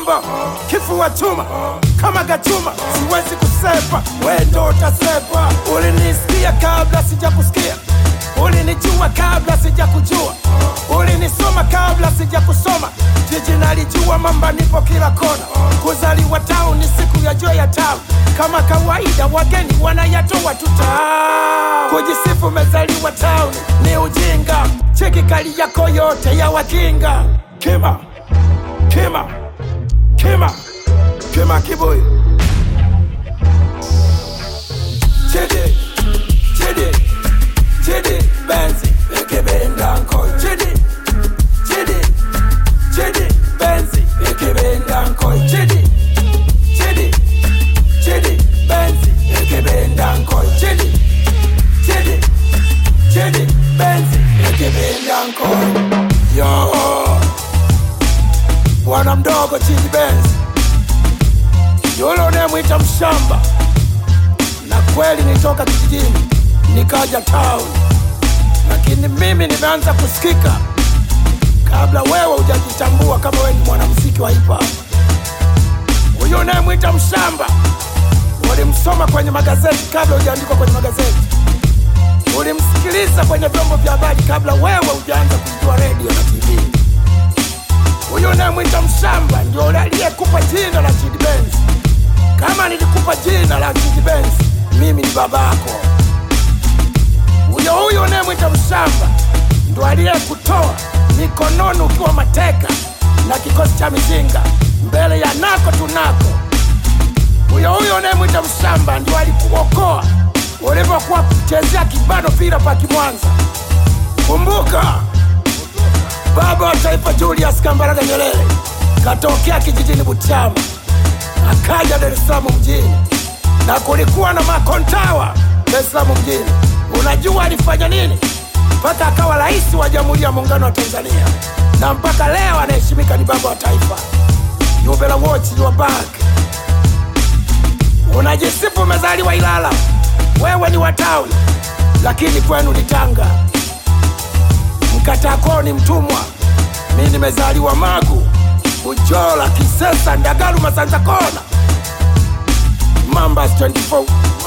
bombo kifua chuma kama gachuma siwezi kusepa wendo utasepa ulinisikia kabla sijakusikia ulinijua kabla sijakujua ulinisoma kabla sijakusoma jiji nalijua mamba nipo kila kona kuzaliwa tau ni siku ya jua ya tau kama kawaida wageni wanayatoa tuta kujisifu mezaliwa tauni ni ujinga cheki kali yako yote ya wakinga kima kima kima kima kibuyu chidi chidi chidi benzi ikibendanko chidi chidi chidi benzi ikibendanko chidi chidi chidi benzi ikibendanko chidi chidi chidi benzi ikibendanko yo bwana mdogo chidi benzi yule unayemwita mshamba na kweli nitoka kijijini nikaja town lakini mimi nimeanza kusikika kabla wewe hujajitambua kama wewe ni mwanamuziki wa hip hop. Huyo unayemwita mshamba ulimsoma kwenye magazeti kabla hujaandikwa kwenye magazeti, ulimsikiliza kwenye vyombo vya habari kabla wewe hujaanza kujua redio na TV. Huyo unayemwita mshamba ndio yule aliyekupa jina la Chidi Benz. Kama nilikupa jina la Chidi Benz, mimi ni babako. Huyo huyo unayemwita mshamba ndo aliyekutoa mikononi ukiwa mateka na kikosi cha mizinga mbele ya nako tunako. Huyo huyo unayemwita mshamba ndio alikuokoa ulipokuwa kuchezea kibano pira paki Mwanza. Kumbuka baba wa taifa Julius Kambarage Nyerere katokea kijijini Butiama akaja Dar es Salaam mjini, na kulikuwa na makontawa Dar es Salaam mjini. Unajua alifanya nini mpaka akawa rais wa Jamhuri ya Muungano wa Tanzania, na mpaka leo anaheshimika ni baba wa taifa. You better watch your back. Unajisifu umezaliwa Ilala, wewe ni wa tawi, lakini kwenu ni Tanga. Mkatakoo ni mtumwa, mi nimezaliwa Magu, Bujola, Kisesa, Ndagaru, Masanza Kona, Mambas 24